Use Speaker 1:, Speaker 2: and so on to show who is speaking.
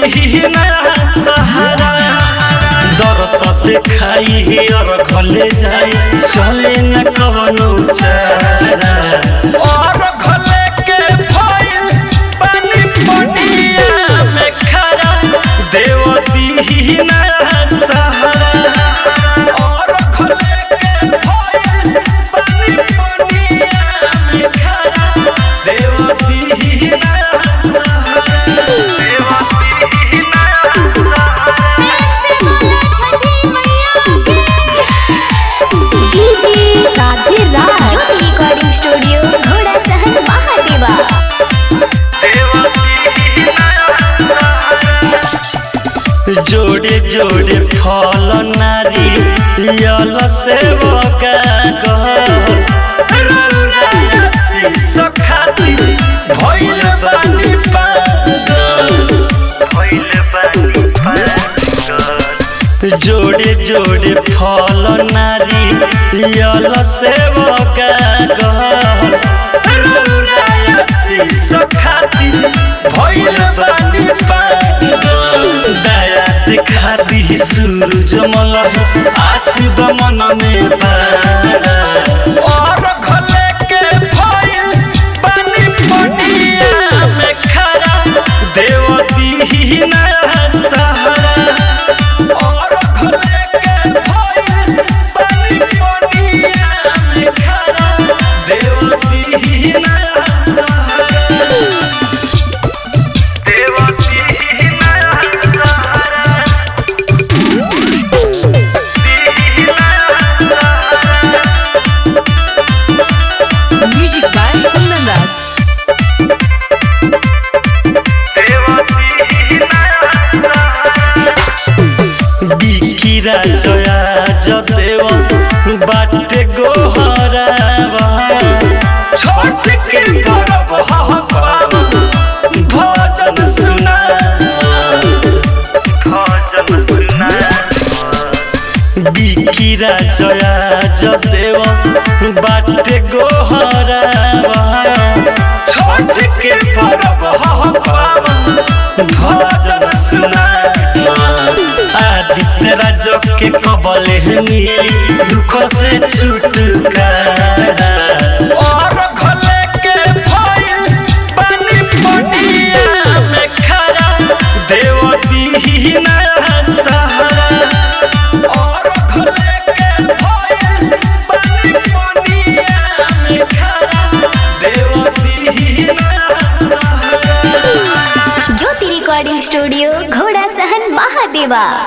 Speaker 1: दीना सहारा दरस देखाई और घले जाई चले न कवनो चारा और घले के भइल पानी पनिया में खरा देव दीना सहारा और घले के भइल पानी पनिया में खरा देव दीना सहारा देव दीना
Speaker 2: DJ Radhe Raj Jyoti recording studio घोड़ा सहन महादेवा
Speaker 1: जोड़े जोड़े फल नारी यल से सखाती भइल बानी पागल भइल बानी पागल जोड़े जोड़े फल नारी यल से सखाती भइल बानी पागल दया दिखा दी सूरज मल आशिब मन में बारा और घले के भइल बानी पनिया में खरा देव दीना सहारा और घले के भइल बानी पनिया में खरा देव दीना सहारा देव दीना सहारा
Speaker 3: Music by Kundan Das.
Speaker 1: बिकिरा Jaya जदेव बाटे गोहरावा छोट के परब हम भजन सुना भजन सुना बिकिरा जया जदेव बाटे गोहरावा छोट के परब हम भजन सुना आदित्य राज के कबले मिली दुख से छुटकारा और घले के भइल पानी पनिया में खरा देव दीना सहारा और घले के भइल पानी पनिया में खरा देव दीना सहारा
Speaker 2: ज्योति रिकॉर्डिंग स्टूडियो घोड़ा सहन महादेवा